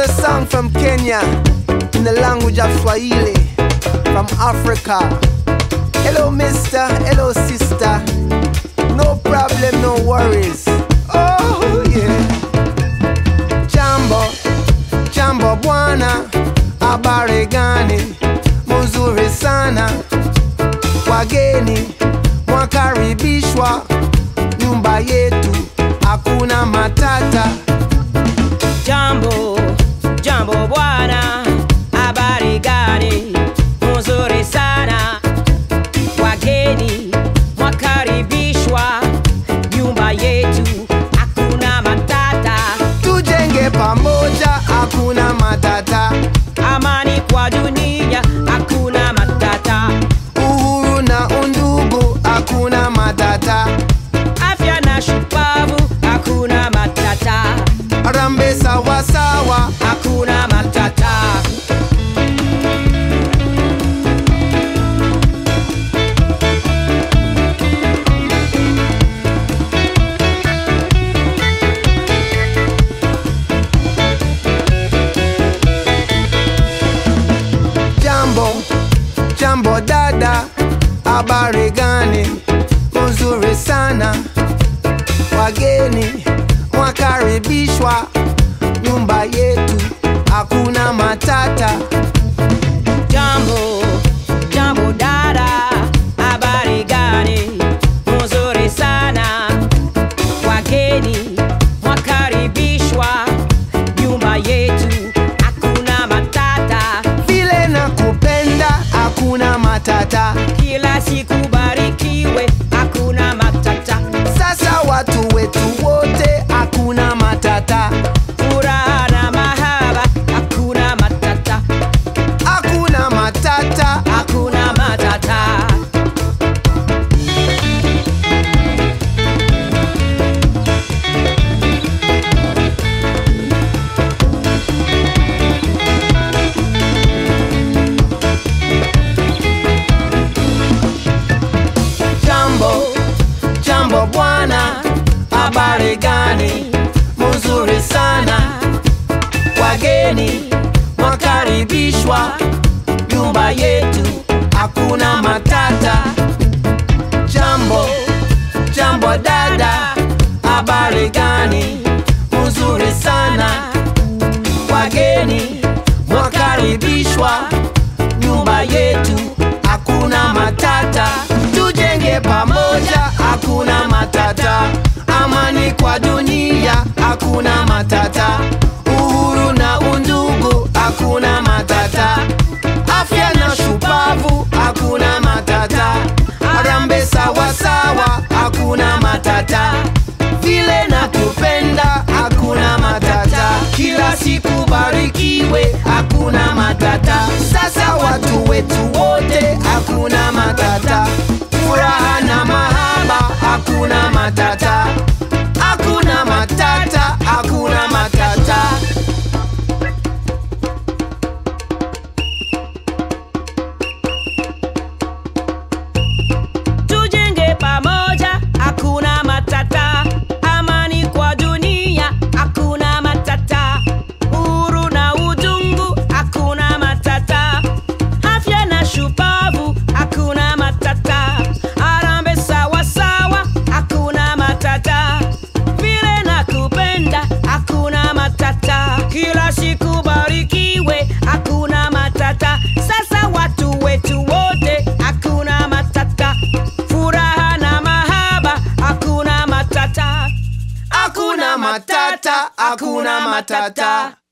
Another song from Kenya in the language of Swahili from Africa. Hello, mister. Hello, sister. No problem, no worries. Oh, yeah. Jambo, jambo bwana, habari gani? Mzuri sana. Wageni mwakaribishwa nyumba yetu, hakuna matata. Jambo, jambo bwana, habari gani? Mzuri sana. Wageni mwakaribishwa nyumba yetu, hakuna matata. Tujenge pamoja, hakuna matata. Amani kwa dunia, hakuna matata. Uhuru na undugu, hakuna matata. Afya na shupavu, hakuna matata. Rambe sawa sawa, Hakuna matata. jambo jambo dada, habari gani? Mzuri sana. Wageni mwakaribishwa nyumba yetu, hakuna matata. Jambo, jambo dada, habari gani? Mzuri sana. Wageni mwakaribishwa nyumba yetu, hakuna matata. Vile nakupenda, hakuna matata. Kila siku barikiwe, hakuna matata. Sasa watu wetu wote, hakuna matata. Furaha na mahaba, hakuna matata. Hakuna matata, Hakuna matata. jambo jambo bwana, habari gani? Mzuri sana. Wageni mwakaribishwa nyumba yetu, hakuna matata. Jambo jambo dada, habari gani? Mzuri sana. Wageni mwakaribishwa nyumba yetu, hakuna matata. Tujenge pamoja, hakuna matata. Amani kwa dunia, hakuna matata. Uhuru na undugu, hakuna matata. Afya na shupavu, hakuna matata. Arambe sawa sawa, hakuna matata. Vile na kupenda, hakuna matata. Kila siku barikiwe, hakuna matata. Sasa watu wetu wote, hakuna matata. Furaha na mahaba, hakuna matata. Hakuna matata, hakuna matata. Tujenge pamoja, hakuna matata. Amani kwa dunia, hakuna matata. Uhuru na udungu, hakuna matata. Afya na shupavu, hakuna matata. Arambe sawa sawa, hakuna matata. Vile na kupenda, hakuna matata. Kila siku barikiwe, hakuna matata. Sasa watu wetu wote, hakuna matata. Furaha na mahaba, hakuna matata. Hakuna matata, hakuna matata.